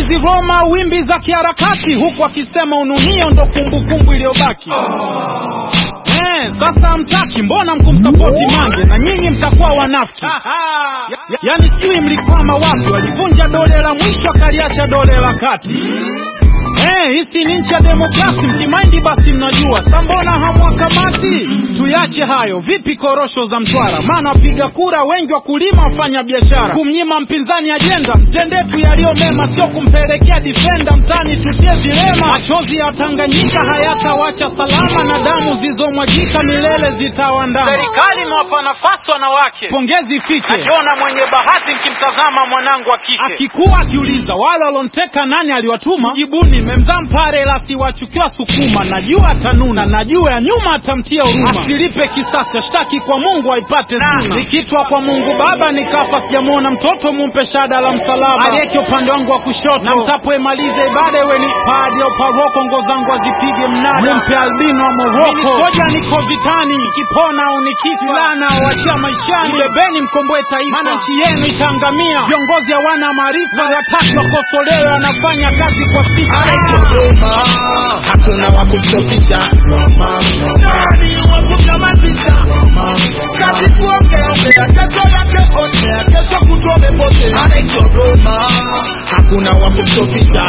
Uchaguzi Roma, wimbi za kiharakati, huku akisema ununio ndo kumbukumbu iliyobaki. Eh, sasa hamtaki, mbona mkumsapoti Mange na nyinyi mtakuwa wanafiki? Ya- ya- Yaani sijui mlikwama wapi, walivunja dole la mwisho akaliacha dole la kati. Eh, hisi ni nchi ya demokrasi, mkimaindi basi mnajua. Sa mbona hamwakamati? Tuyache hayo. Vipi korosho za Mtwara? Maana wapiga kura wengi wakulima, wafanya biashara. Kumnyima mpinzani ajenda, mtendetu yaliyo mema, sio kumpelekea difenda mtani tutie vilema. Machozi ya Tanganyika hayatawacha salama, na damu zilizomwagika milele zitawandama. Serikali imewapa nafasi wanawake, pongezi fike. Najiona mwenye bahati nikimtazama mwanangu wa kike akikuwa akiuliza wale walonteka nani aliwatuma, jibuni memzaa mpare la siwachukiwa Sukuma. Najua atanuna, najua ya nyuma atamtia huruma, asilipe kisasi, ashtaki kwa Mungu aipate suna. Nikitwa kwa Mungu Baba nikafa, sijamwona mtoto, mumpe shada la msalaba aliyeke upande wangu wa kushoto, na mtapoemaliza ibada iwe ni padi au paroko, ngo zangu azipige mnada, mumpe albino wa Moroko. Soja niko vitani, nikipona au nikifa, lana wachia maishani, bebeni mkomboe taifa, maana nchi yenu itaangamia. Viongozi hawana maarifa, wataki wakosolewe, wanafanya kazi kwa sifa. Dodoma hakuna wa kumstopisha, nani wa kumnyamazisha? Kazi kuongea ongea, kesho yake onea, kesho kutwa umepotea. Anaitwa Dodoma, hakuna wa kumstopisha,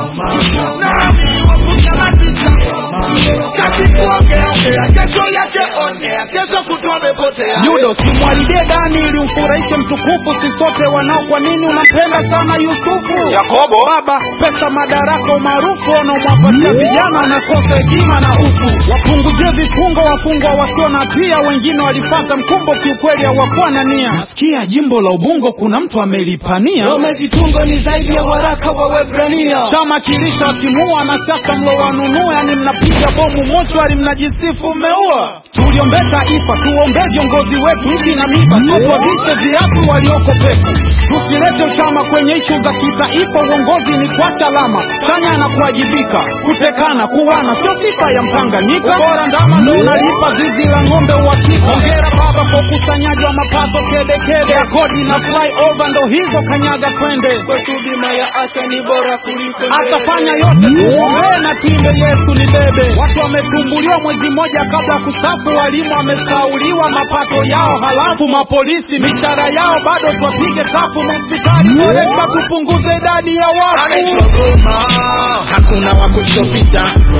nani wa kumnyamazisha? Kazi kuongea ongea, kesho yake onea, kesho kutwa umepotea. Yudo simwalidie dani ili umfurahishe mtukufu, si sote wanao. Kwa nini unampenda sana Yusufu? Yakobo baba, pesa, madaraka, umaarufu wanaomwapatia vijana wanakosa hekima na utu. Wapunguzie vifungo wafungwa wasio na hatia, wengine walifata mkumbo, kiukweli hawakuwa na nia. Nasikia jimbo la Ubungo kuna mtu amelipania Roma zitungo ni zaidi ya waraka wa Waebrania. chama kilisha watimua na siasa mlowanunua, yani mnapiga bomu mochwari, mnajisifu mmeua. Tuliombee taifa, tuombee viongozi wetu, nchi na miba, sio tuwavishe viatu walioko peku. Tusilete uchama kwenye ishu za kitaifa, uongozi ni kuacha alama chanya na kuwajibika. Kutekana, kuwana sio sifa ya Mtanganyika, bora ndama ndo unalipa zizi la ng'ombe uhakika. Hongera baba kwa ukusanyaji wa mapato kedekede ya kodi na flyover, ndo hizo kanyaga twende Kwetu bima ya afya ni bora kuliko ndege. atafanya yote tuombee na tuimbe Yesu ni bebe. Watu wametumbuliwa mwezi mmoja kabla ya kustafu, walimu wamesauliwa mapato yao, halafu mapolisi mishahara yao bado twapige tafu. Hospitali boresha, tupunguze idadi ya Anaitwa watu. Dodoma, hakuna wa kumstopisha,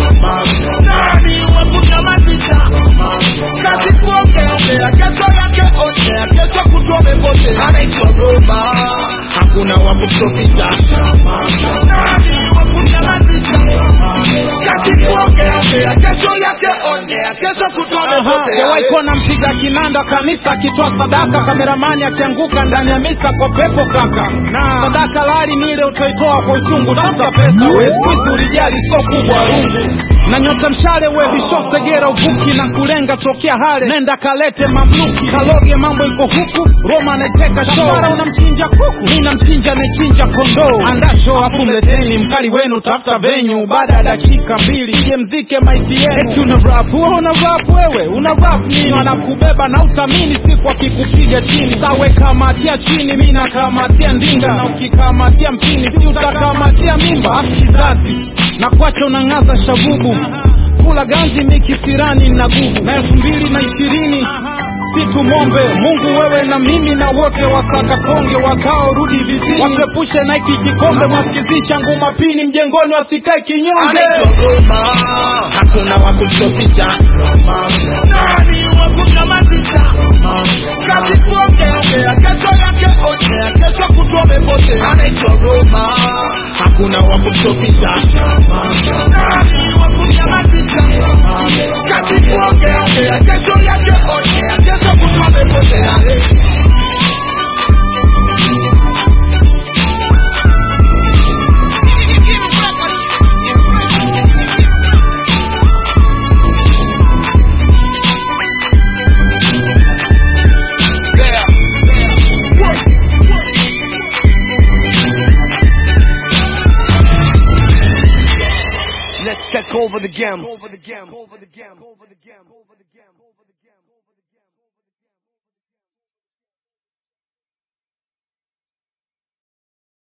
nani wa kumnyamazisha? Kazi kuongea ongea, kesho yake onea, kesho kutwa umepotea. Anaitwa Dodoma, hakuna wa kumstopisha, nani wa kumnyamazisha? Kazi kuongea ongea, kesho yake onea, kesho kutwa umepotea. Jawahi kuona mpiga kinanda kanisa akitoa sadaka, kameramani akianguka ndani ya misa kwa pepo kaka. Na sadaka lali ni ile utaitoa kwa uchungu, tafuta pesa we, siku hizi ulijali so kubwa rungu na nyota mshale we visho segera uvuki na kulenga tokea hale, nenda kalete mamluki kaloge, mambo iko huku Roma anaiteka show, mara unamchinja kuku, mimi namchinja anayechinja kondoo. Anda show afu mleteni mkali wenu, tafuta venyu, baada ya dakika mbili ije mzike maiti yenu. Eti una rap wewe, una rap wewe, una rap nini? Wanakubeba na utamini siku akikupiga chini, sawe kamatia chini, mimi nakamatia ndinga, na ukikamatia mpini, si utakamatia mimba. Afu kizazi na kuacha unang'aza shagubu kula ganzi mikisirani na gubu na elfu mbili na ishirini si tumombe Mungu wewe na mimi na wote wasakatonge wataorudi vitini watepushe na hiki kikombe mwasikizisha nguma pini mjengoni wasikae kinyonge Anaitwa Dodoma, hakuna wa kumstopisha, nani wa kumnyamazisha? Kazi kuongea ongea, kesho yake onea, kesho kutwa umepotea. Anaitwa Dodoma, hakuna wa kumstopisha, nani wa kumnyamazisha? Kazi kuongea ongea, kesho yake onea, kesho kutwa umepotea. Let's take over the game. Over the game. Over the game. Over the game. Over the game.